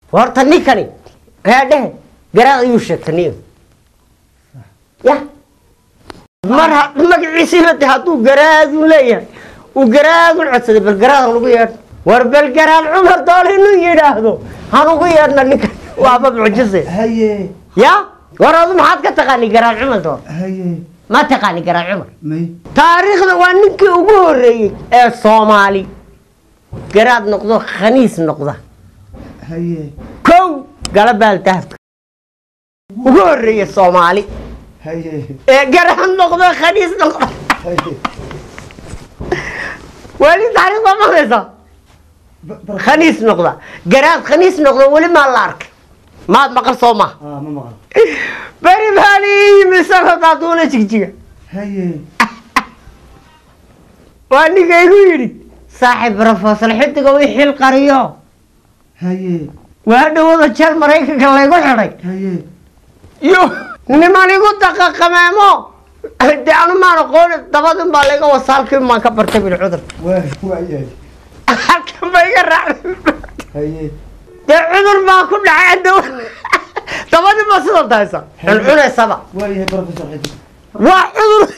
horta ninkani heedhehe garaad ayuu sheegtay niyo ya mar ha- magaciisiiba de hadduu garaadu leeyahay uu garaadun codsaday bal garaad hanugu yeedho war bal garaad cumar doole inuu yidhaahdo hanugu yeedhna ninkan waaba mucjise haye ya war adu maxaad ka taqaani garaad cumar doole haye ma taqaani garaad cumar may taariikhda waa ninkii ugu horeeyey ee soomaali garaad noqdo khaniis noqda haye kow galabaal dahabka ugu horeeye soomaali haye ee garaad noqdo khaniis noqda haye weli taariikhda maqlaysa Ba- bar- khaniis noqda garaad khaniis noqdo weli maa la arkay maad maqal soo ma ah ma maqal beri baani yimi isagoo taaduuna jigjiga haye waa ninka igu yidhi saaxiib profesor xidiga ii xil qariyo haye waa dhawada jeel maraykanka laygu xidhay haye yo niman igu daqaqameemo de anu maan aqooni dabadin baa layga wasaalkii maan ka bartay bil cudur waa waa yahay halkan ba iga raacday haye dee cudur baa ku dhacay daw dabadin baa sida daysa cuncunaysaba waa yahay professor xidig waa cudur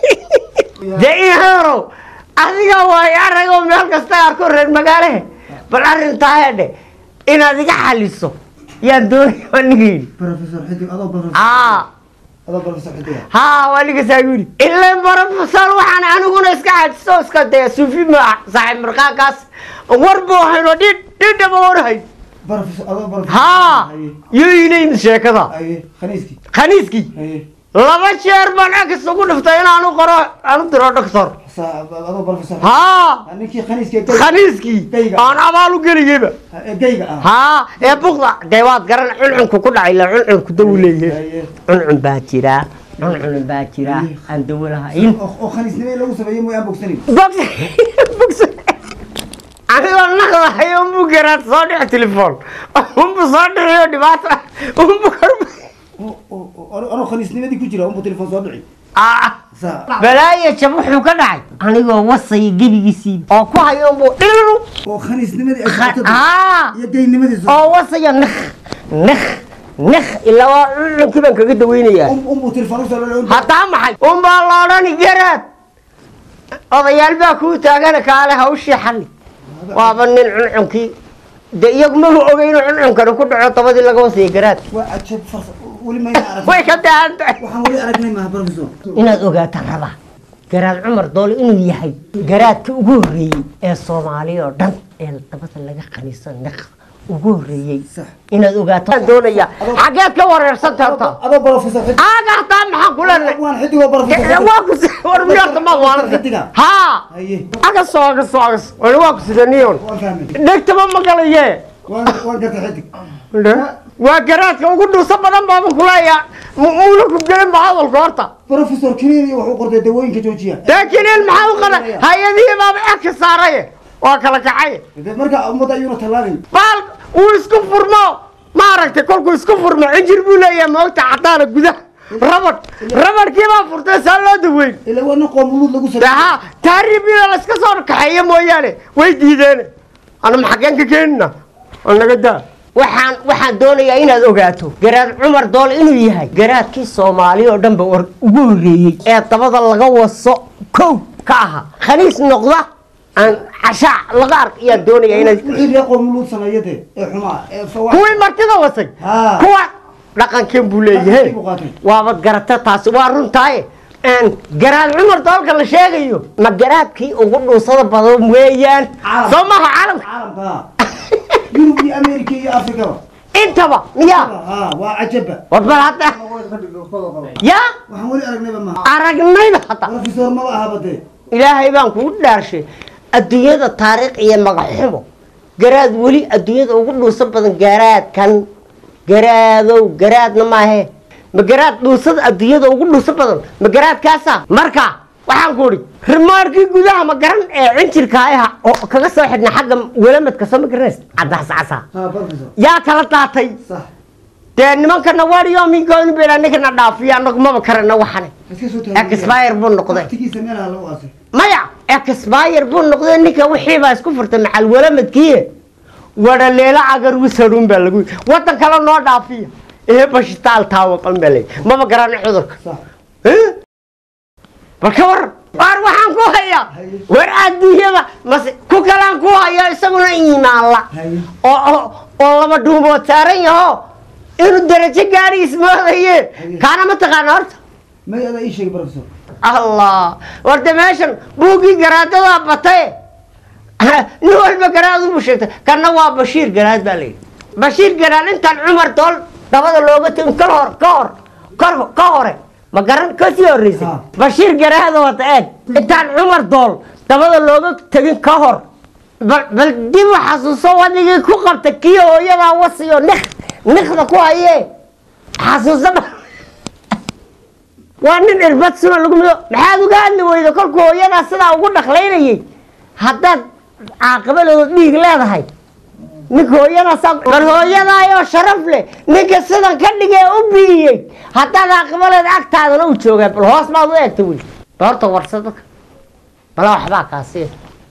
dee iharow adiga waay aragoo meel kasta arko reer magaalehe bal arrintaa hedhe inaad iga xaliso yaan doonaya waa niga yidhi professor xidig adoo professor aa adoo professor xidig ah haa waa niga saa yidhi ilaa barofesor waxaan aniguna iska xajiso iska dee suufi ma saaxiib markaankaas war buu hayno dhidh dhidhaba warhay professor adoo professor haa haye yo ilayni sheekada haye khaniiskii khaniiskii haye laba jeer baan agis ugu dhiftay inaanu qoro aanu diro doctor saa adoo professor haa Ah, ninkii khaniiskii ee gayga khaniiskii Gayga. aan abaal u gelayaba ee gayga ah haa ee bukda dee waad garan cuncunku ku dhacay la cuncunku daw leeyahay haye cuncun baa jira cuncun baa jira aan dawo lahayn oo oo khaniisnimo in lagu sameeyo mooy aan bogsanin box box anigoo naqdahay unbu garaad soo dhici telefoon unbu soo dhiciyo dhibaata unbu korma oo oo oo- anoo khaniisnimadii ku jira unbuu telefoon soo dhici Ah, saa balaayo jab wuxuu ka dhacay anigoo wasaya gebigiisii oo ku hayo unbu dhiliru oo khaniisnimadii ay socoto aa iyo gaynimadii soo oo wasaya nakh nakh nakh ilaa waa culunkii baan kaga daweynayaa um unbuu telefoon usoo lolo haddaa maxay unbaa la odhani garaad odayaal baa kuu taagana kaale hawshii xalli waaba nin cuncunkii de iyagu maba ogay inuu cuncunkani ku dhaco dabadii laga wasaya garaad waa cajab farsa weli mayna arag way ka daahan tahay waxaan weli aragnay maaha professor inaad ogaataan rabaa garaad cumar doole inuu yahay garaadka ugu horreeyey ee soomaaliya oo dhan ee dabada laga qaniisan naq ugu horreeyey sax inaad ogaataan doonaya xageed ka wareersanta horta adoo professor xidig aaga hataa maxaan ku leenahay waan xidigoo professor waa ku war miyaarta ma waalanta Xidiga. haa haye agaso agaso agaso wali waa ku sidaniyon waan fahmay dhegtaba ma galaye waan waan gata xidig waa garaadka ugu dhuuso badan baaba kuleeya muuna ku gelin ba hadalka horta professor kiniini wuxuu qortay dawooyinka joojiya laakiin il maxaa u qala hay-adihii baaba eka saaraye waa kala kacay dee marka ummadda ayuuna tallaabay baal uu isku furmo maaragtay kolkuu isku furmo cinjir buu leeyahay moogta cadaana gudaha rabadh rabadhkii baa furtay saa loo daweyn ilaa waa nin qoomuluud lagu sameeyey haa taariibina layska soo kaxeeyo mooyaane way diideen ana maxageen ka keenina oo naga daa waxaan waxaan doonayaa inaad ogaato garaad cumar doole inuu yahay garaadkii soomaali oo dhanba war ugu horreeyey ee dabada laga waso kow ka ahaa khaniis noqda aan cashaac laga ark ayaa doonaya inaad wixii reer qoomuluud sameeya dee ee xumaa ee fawaa kuwii martida wasay haa kuwa dhaqankiin buu leeyahay Dhaqankii buu qaatay. waabad garata taasi waa runtaaye Een, garaad cumar doolka la sheegayo ma garaadkii ugu dhuusada badan weeyaan Caalam. soo maha caalamka caalamka haa yurub iyo america iyo afrikaba intaba miyaa haa waa cajaba war bal hadda yaa waxaan weli aragnayba maaha aragnayba hadda professor maba ahaba dee ilaahay baan kugu dhaarshay adduunyada taariikh iyo magaxumo garaad weli adduunyada ugu dhuusan badan garaadkan garaadow garaadna maahe ma garaad dhuusada adduunyada ugu dhuusan badan ma garaadkaasa marka waxaan ku idhi rimaarkii gudaha ma garan ee cinjirka aha oo kaga soo xidhna xagga welamadka soo ma garanays cadaas casa haa professor yaa kala daatay sax dee nimankana waariyo minkooni bela ninkana dhaafiya anagu maba karana waxane iska soo taagay expire buu noqday waqtigiisa meelaha lagu aasay maya expire buu noqday ninka wixii baa isku furtay macal walamadkii wadhaleelo cagar wisadhun baa lagu yidhi waddan kale noo dhaafiya ee bashitaal taawaqan baa leeyi maba garanay cudurka sax Eh? bal ka waran waar waxaan ku hayaa war adduunyada mase ku kalaan ku hayaa isaguna iimaanla haye oo oo- oo laba dhuumood saaran yaho inuu darajo gaadhi ismoodaye kaana ma taqaana horta may adaa ii sheegay professor allah warde meeshan buuggii garaadadaa batay nin walba garaad ubu sheegtay kanna waa bashiir garaad baa layidhi bashiir garaad intaan cumar dool dabada looga tegin kal hor ka hor kor ka hore ma garan kasii horreysay Ha. bashiir garaad wata eeg intaan cumar dool dabada looga tegin ka hor bal bal dib u xasuuso wadigii ku qabta kii hooyadaa wasiyo nik nikda ku hayee xasuuso ba waa nin irbad suna lagu mido maxaad uga hadli weyda kolku hooyadaa sidaa ugu dhaqlaynayay haddaad caaqibadooda dhiig leedahay ninka hooyadaasaa bal hooyadaayoo sharaf leh ninka sidan ka dhigee u biiyey haddaad caaqibaleeda agtaadana u joogaa bal hoos baad u eegta wiil bal horta warsa dadka bala waxbaa kaasiya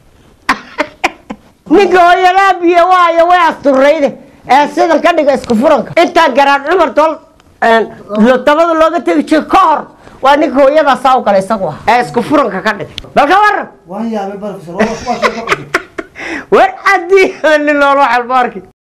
ninka hooyadaa biyo waayo way asturayde ee sidan ka dhiga isku furanka intaa garaan cumar dool dabada looga tegi jiro ka hor waa ninka hooyadaa saa u kale isagu ah ee isku furanka ka dhigay bal ka waran waan yaabay professor waa waa sheeko cusub war haddii nin loolo xalbaarki